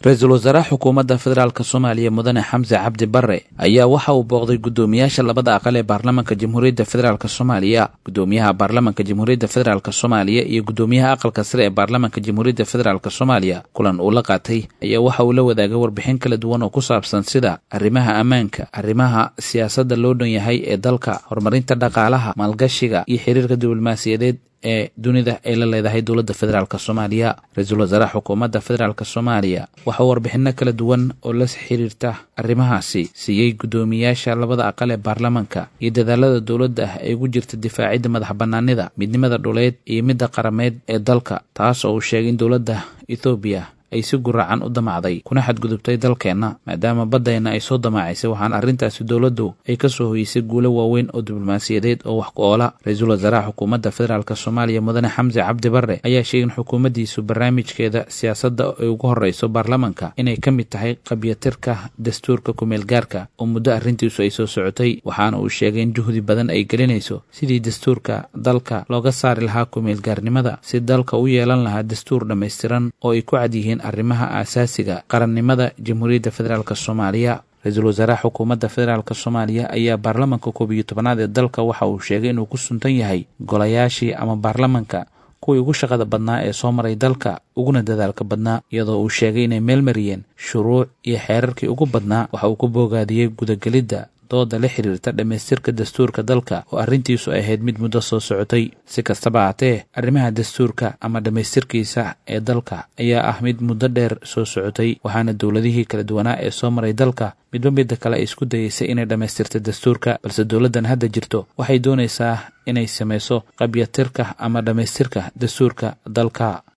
ra-iisul wasaaraha xukuumadda federaalk soomaaliya mudane xamse cabdi barre ayaa waxa uu booqday guddoomiyaasha labada aqal ee baarlamanka jamhuuriyadda federaalk soomaaliya guddoomiyaha baarlamanka jamhuuriyadda federaalk soomaaliya iyo guddoomiyaha aqalka sare ee baarlamanka jamhuuriyadda federaalk soomaaliya kulan uu la qaatay ayaa waxa uu la wadaagay warbixin kala duwan oo ku saabsan sida arrimaha ammaanka arrimaha siyaasadda loo dhan yahay ee dalka horumarinta dhaqaalaha maalgashiga iyo xiriirka diblomaasiyadeed ee dunida ay la leedahay dowladda federaalk soomaaliya ra-iisul wasaaraha xukuumadda federaalk soomaaliya waxa uu warbixino kala duwan oo la xiriirta arrimahaasi siiyey guddoomiyaasha labada aqal ee baarlamanka iyo dadaalada dowladda ah ee ugu jirta difaacidda madax bannaanida midnimada dhuleed iyo midda qarameed ee dalka taas oo uu sheegay in dowladda ethoobiya ay si guracan u damacday kuna xadgudubtay dalkeenna maadaama baddayna ay soo damaacaysay waxaana arrintaasi dowladdu ay ka soo hoyeysay guulo waaweyn oo diblomaasiyadeed oo wax ku oola ra-iisul wasaaraha xukuumadda federaalk soomaaliya mudane xamse cabdi barre ayaa sheegay in xukuumaddiisu barnaamijkeeda siyaasadda ay ugu horreyso baarlamanka inay ka mid tahay qabyatirka dastuurka kumeel gaarka oo muddo arrintiisu ay soo socotay waxaana uu sheegay in juhdi badan ay gelinayso sidii dastuurka dalka looga saari lahaa kumeel gaarnimada si dalka u yeelan lahaa dastuur dhammaystiran oo ay ku cad yihiin arrimaha aasaasiga qarannimada jamhuuriyadda federaalk soomaaliya ra-iisul wasaaraha xukuumadda federaalk soomaaliya ayaa baarlamanka koob iyo tobanaad ee dalka waxa uu sheegay inuu ku suntan yahay golayaashii ama baarlamanka kuwii ugu shaqada badnaa ee soo maray dalka uguna dadaalka badnaa iyadoo uu sheegay inay meel mariyeen shuruuc iyo xeerarkii ugu badnaa waxa uu ku boogaadiyey gudagelidda dooda la xiriirta dhammaystirka dastuurka dalka oo arrintiisu ay ahayd mid muddo soo socotay si kastaba haatee arrimaha dastuurka ama dhammaystirkiisa ee dalka ayaa ah mid muddo dheer soo socotay waxaana dowladihii kala duwanaa ee soo maray dalka midba midda kale ay isku dayeysay inay dhammaystirta dastuurka balse dowladdan hadda jirto waxay doonaysaa inay samayso qabyatirka ama dhammaystirka dastuurka dalka